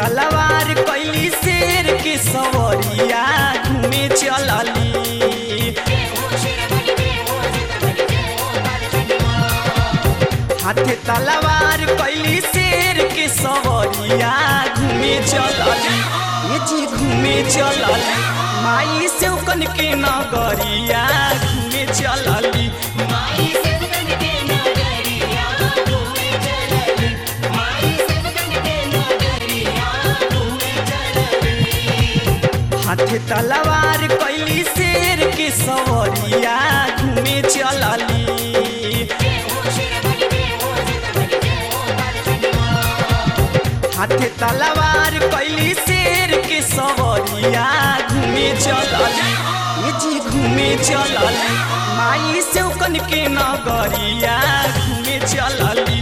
तलवार कैली शेर के सवरिया घूमे चलली हाथे तलवार कैली शेर के सवरिया घूमे चलली ये जी घूमे चलली माई से कन के नगरिया घूमे चलली हाथे तलवार कैली शेर के सवरिया घूमे चलली हाथे तलवार कैली शेर के सवरिया घूमे चलली ये जी घूमे चलली माई से कन के नगरिया घूमे चलली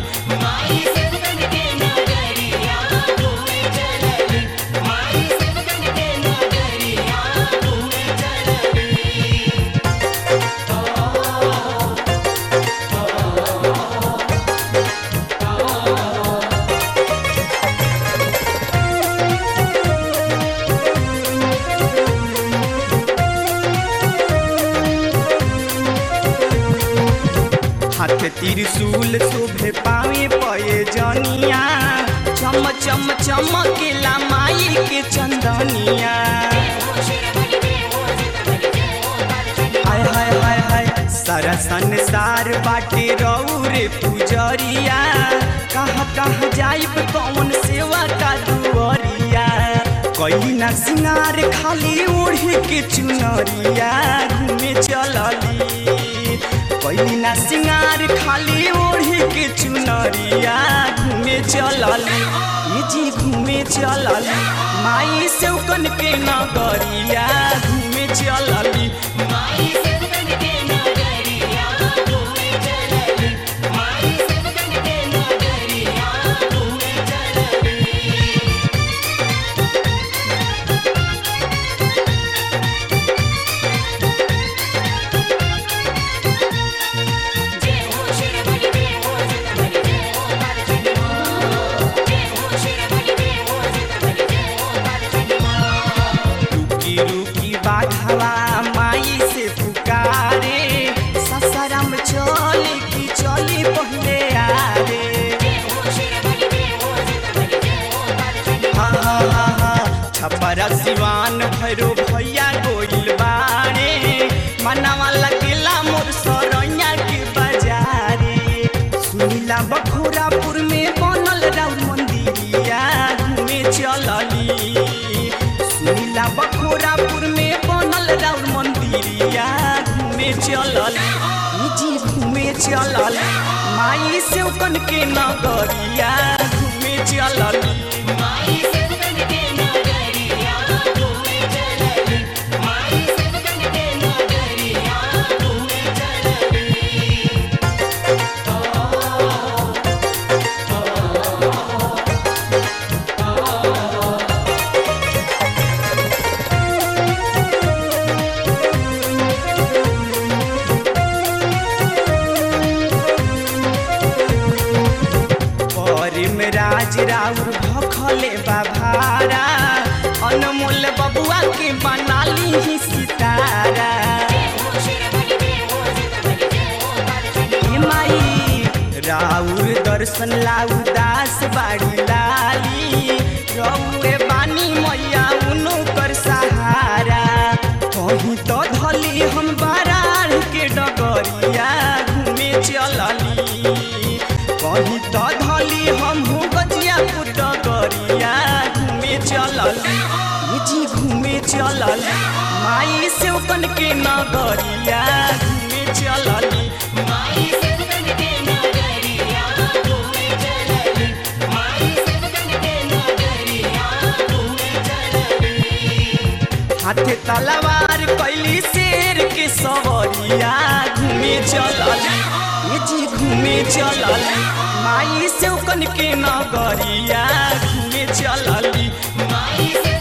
हाथ त्रिशूल शोभे पावे पये जनिया चम चम चमकेला माई के चंदनिया हाय हाय हाय हाय सारा संसार बाटे रौरे पुजरिया कहाँ कहाँ जाइब कौन सेवा का दुअरिया कई ना सिंगार खाली ओढ़े के चुनरिया घूमे चलली कई ना सिंगार खाली ओढ़े के चुनरिया घूमे चलली ये जी घूमे चलली माई से कन के नगरिया घूमे चलली रुकी रुकी बाघवा माई से पुकारे ससरम चली की चली पहले आरे हा हा हा हा छपरा सिवान भैरो भैया गोइल बारे मनवा लगेला मोर सरैया के बाजारे सुनीला बखोरापुर में बनल राउर मंदिरिया घूमे चलली सुनीला बखोरापुर में बनल राउर मंदिरिया घूमे चलली ई जी घूमे चलली माई से कन के नगरिया घूमे चलली परिम राज राउर भखले बाभारा अनमोल बबुआ के बनाली ही सितारा हे माई राउर दर्शन लाउ दास बाड़ी लाली रउए बानी मैया उनो कर सहारा कहीं तो धली हम बारार के डगरिया घूमे चलली कहीं तो धली हम हो गजियापुर डगरिया घूमे चलली ये जी घूमे चलली माई से कन के नगरिया घूमे चलली हाथे तलवार कैली शेर के सवरिया घूमे चलली ये जी घूमे चलली माई से कन के नगरिया घूमे चलली माई से